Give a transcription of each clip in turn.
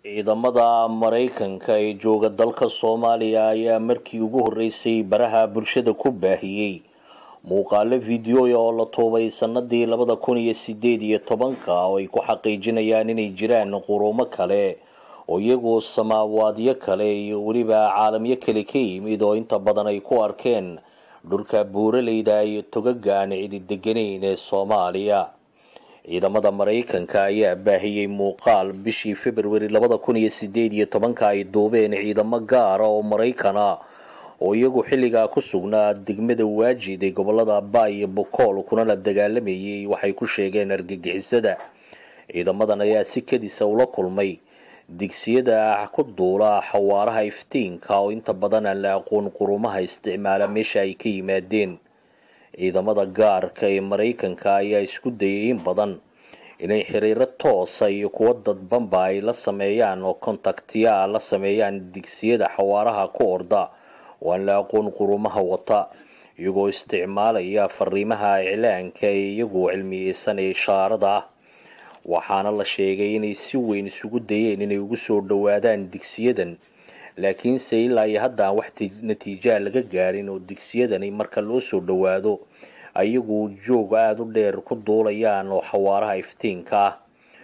ciidamada maraykanka ee jooga dalka soomaaliya ayaa markii ugu horreysay baraha bulshada ku baahiyey muuqaalo fideoya oo la tuubay sanadii labada kun iyo sideed iyo tobanka oo ay ku xaqiijinayaan inay jiraan qurumo kale oo iyagoo samaawaadyo kale iyo weliba caalamyo kale ka yimid oo inta badan ay ku arkeen dhulka buuraleyda iyo togaga aan cidi deganayn ee soomaaliya ciidamada maraykanka ayaa baahiyey muuqaal bishii februari labada kun iyo sideed iyo tobanka ay duubeen ciidamo gaara oo maraykana oo iyagu xilligaa ku sugnaa degmada waajid ee gobolada ba iyo bokool kuna la dagaalamayay waxay ku sheegeen argagixisada ciidamadan ayaa si kadisa ula kulmay digsiyada ku duula xawaaraha iftiinka oo inta badan aan la aqoon qurumaha isticmaala meesha ay ka yimaadeen ciidamada gaarka ee maraykanka ayaa isku dayay in badan inay xiriiro toosa iyo kuwo dadbanba ay la sameeyaan oo kontaktiyaa la sameeyaan digsiyada xawaaraha ku orda oo aan la aqoon qurumaha wata iyagoo isticmaalaya fariimaha iclaanka ee iyagu cilmiyeysan ee ishaarada ah waxaana la sheegay inay si weyn isugu dayeen inay ugu soo dhowaadaan digsiyadan laakiinse ilaa iyo hadda aan wax natiijaa laga gaarin oo digsiyadani marka loo soo dhowaado ayagu joog aada u dheer ku duulayaan oo xawaaraha iftiinka ah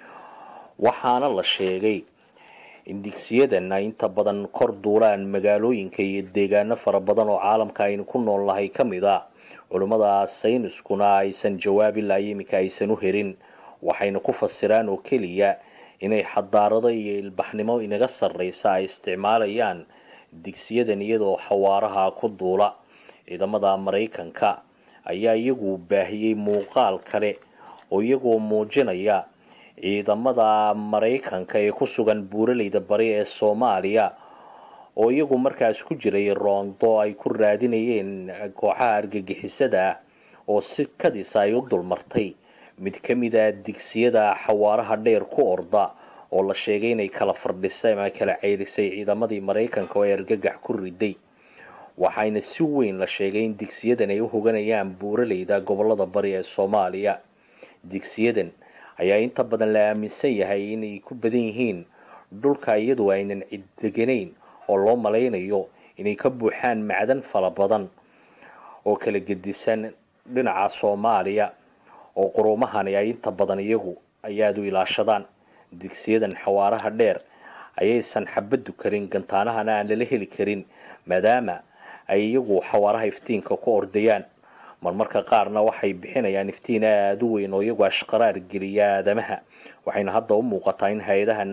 waxaana la sheegay in digsiyadan ay inta badan kor duulaan magaalooyinka iyo deegaano fara badan oo caalamka aynu ku nool nahay ka mid a culimmada sayniskuna aysan jawaab ilaa iminka aysan u herin waxayna ku fasiraan oo keliya inay xadaarado iyo ilbaxnimo inaga sarreysa ay isticmaalayaan digsiyadan iyadoo xawaaraha ku duula ciidamada maraykanka ayaa iyagu baahiyey muuqaal kale oo iyagoo muujinaya ciidamada maraykanka ee ku sugan buuraleyda bari ee soomaaliya oo iyagu markaas ku jiray roondo ay ku raadinayeen kooxaha argagixisada ah oo si kadisa ay u dulmartay mid ka mid a digsiyada xawaaraha dheer ku orda oo la sheegay inay kala fardhisay ama kala ceyrisay ciidamadii maraykanka oo ay argagax ku riday waxayna si weyn la sheegay in digsiyadan ay u hoganayaan buuraleyda gobolada bari ee soomaaliya digsiyadan ayaa inta badan la aaminsan yahay inay ku badan yihiin dhulka iyadu aynan cid deganayn oo loo malaynayo inay ka buuxaan macdan fara badan oo kala gedisan dhinaca soomaaliya oo qurumahani ay inta badan iyagu ayaad u ilaashadaan digsiyadan xawaaraha dheer ayaysan xabadu karin gantaanahana aan lala heli karin maadaama ay iyagu xawaaraha iftiinka ku ordayaan marmarka qaarna waxay bixinayaan iftiin aada u weyn oo iyagu ashqaraar geliya aadamaha waxayna hadda u muuqataa in hay-adaha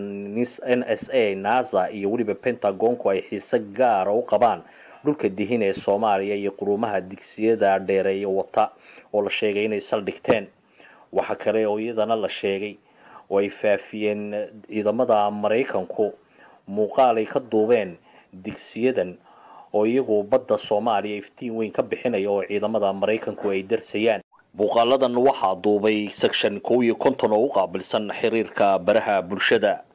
n s a nasa iyo weliba pentagonku ay xiise gaara u qabaan dhulka dihin ee soomaaliya iyo qurumaha digsiyada dheereeya wata oo la sheegay inay saldhigteen waxa kale oo iyadana la sheegay oo ay faafiyeen ciidamada maraykanku muuqaal ay ka duubeen digsiyadan oo iyagu badda soomaaliya iftiin weyn ka bixinaya oo ciidamada maraykanku ay darsayaan muuqaaladan waxaa duubay section kow iyo konton oo u qaabilsan xiriirka baraha bulshada